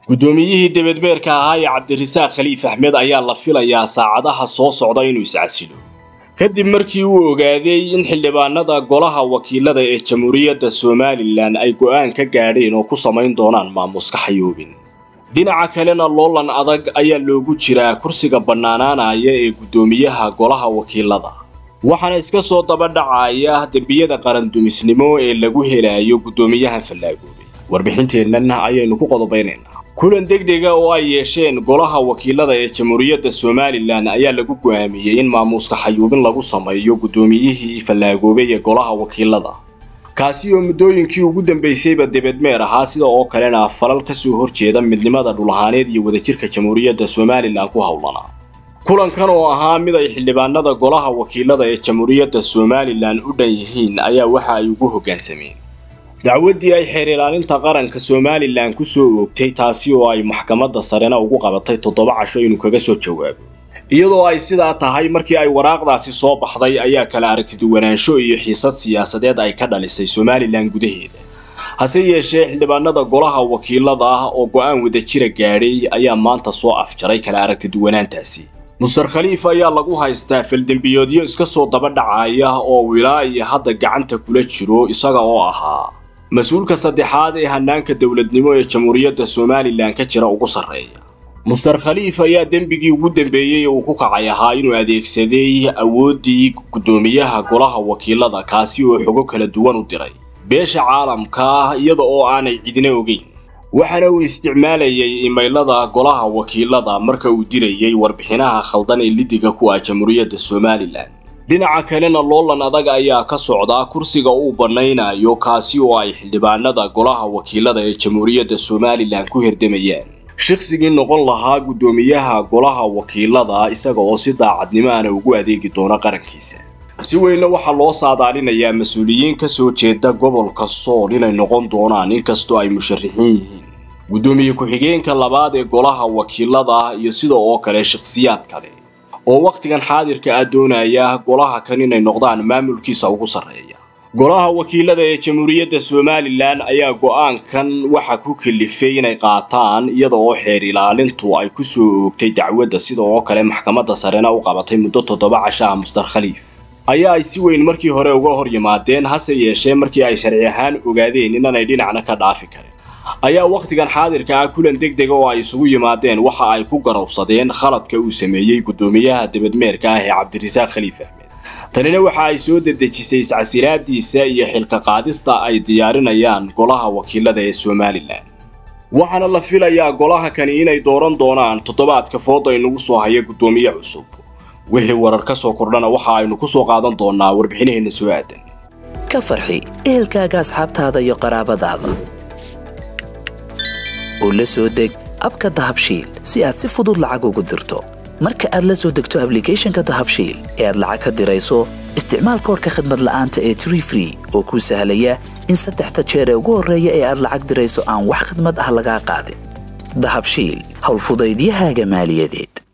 guddoomiyihii debedmeerka ahaa ee cabdirasaaq khaliif axmed ayaa la filayaa saacadaha soo socda inuu iscasilo kadib markii uu ogaaday in xildhibaanada golaha wakiilada ee jamhuuriyadda somalilan ay go'aan ka gaadheen oo ku samayn doonaan maamuska xayoobin dhinaca kalena loolan adag ayaa loogu jiraa kursiga bannaanaanaya ee guddoomiyaha golaha wakiilada waxaana iska soo daba dhacaya dembiyada qarandumisnimo ee lagu helayo guddoomiyaha fallaagoobay warbixinteennan ayaynu ku qodobaynaynaa kulan degdega oo ay yeesheen golaha wakiilada ee jamhuuriyadda somalilan ayaa lagu go'aamiyey in maamuuska xayuubin lagu sameeyo guddoomiyihii fallaagoobay ee golaha wakiilada kaasi oo muddooyinkii ugu dambaysayba debedmeer ahaa sida oo kalena falal ka soo horjeeda midnimada dhulahaaneed iyo wadajirka jamhuuriyadda somalilan ku howlanaa kulankan oo ahaa mid ay xildhibaanada golaha wakiilada ee jamhuuriyadda somalilan u dhan yihiin ayaa waxa ay ugu hoggaansameen dacwaddii ay xeer ilaalinta qaranka somalilan ku soo oogtay taasi oo ay maxkamadda sarena ugu qabatay toddoba casho inuu kaga soo jawaabo iyadoo ay sidaa tahay markii ay waraaqdaasi soo baxday ayaa kala aragtiduwanaansho iyo xiisad siyaasadeed ay ka dhalisay somalilan gudaheeda hase yeeshee xildhibaanada golaha wakiilada ah oo go'aan wadajira gaadhay ayaa maanta soo afjaray kala aragtiduwanaantaasi mustar khaliif ayaa lagu haystaa faldembiyoodyo iska soo daba dhacaya oo wilaa iyo hadda gacanta kula jiro isaga oo ahaa mas-uulka saddexaad ee hanaanka dowladnimo ee jamhuuriyadda somalilan ka jira ugu sarreeya mustar khaliif ayaa dembigii ugu dambeeyey uu ku kacay ahaa inuu adeegsaday awooddii guddoomiyaha golaha wakiilada kaasi oo xogo kala duwan u diray beesha caalamka iyada oo aanay cidina ogeyn waxaana uu isticmaalayay imaylada golaha wakiilada marka uu dirayay warbixinaha khaldan ee lidiga ku ah jamhuuriyadda somalilan dhinaca kalena loolan adag ayaa ka socdaa kursiga uu bannaynayo kaasi oo ay xildhibaanada golaha wakiilada ee jamhuuriyadda somalilan ku hirdamayaan shaqsigii noqon lahaa guddoomiyaha golaha wakiilada isaga oo si daacadnimo ana ugu adeegi doona qarankiisa si weynna waxaa loo saadaalinayaa mas-uuliyiin ka soo jeeda gobolka sool inay noqon doonaan inkastoo ay musharaxiin yihiin guddoomiye ku-xigeenka labaad ee golaha wakiilada iyo sida oo kale shakhsiyaad kale oo wakhtigan xaadirka ah doonaya golaha kan inay noqdaan maamulkiisa ugu sarreeya golaha wakiilada ee jamhuuriyadda somalilan ayaa go'aankan waxa ku kalifay inay qaataan iyada oo xeer ilaalintu ay ku soo oogtay dacwadda sida oo kale maxkamadda sarena u qabatay muddo toddoba cashaha mustar khaliif ayaa ay si weyn markii hore uga hor yimaadeen hase yeeshee markii ay sharci ahaan ogaadeen inanay dhinacna ka dhaafi karin ayaa wakhtigan xaadirka ah kulan deg dega oo ay isugu yimaadeen waxa ay ku garowsadeen khaladka uu sameeyey guddoomiyaha debadmeerka ah ee cabdirasaaq khaliif axmed tanina waxa ay soo dedejisay iscasilaadiisa iyo xilka qaadista ay diyaarinayaan golaha wakiilada ee somalilan waxaana la filayaa golaha kani inay dooran doonaan toddobaadka fooda inugu soo haya guddoomiye cusub wixii warar ka soo kordhana waxa aynu ku soo qaadan doonaa warbixinaheenna soo aadan ka farxi ehelkaaga asxaabtaada iyo qaraabadaada oo la soo deg abka dahabshiil si aad si fudud lacag ugu dirto marka aad la soo degto ablicathonka dahabshiil ee aad lacag ka dirayso isticmaal koorka khadmad la'aanta ee tree free oo kuu sahlaya in saddexda jeer ee ugu horreeya ee aad lacag dirayso aan wax khadmad ah lagaa qaadin dahabshiil howlfudaydiyahaaga maaliyadeed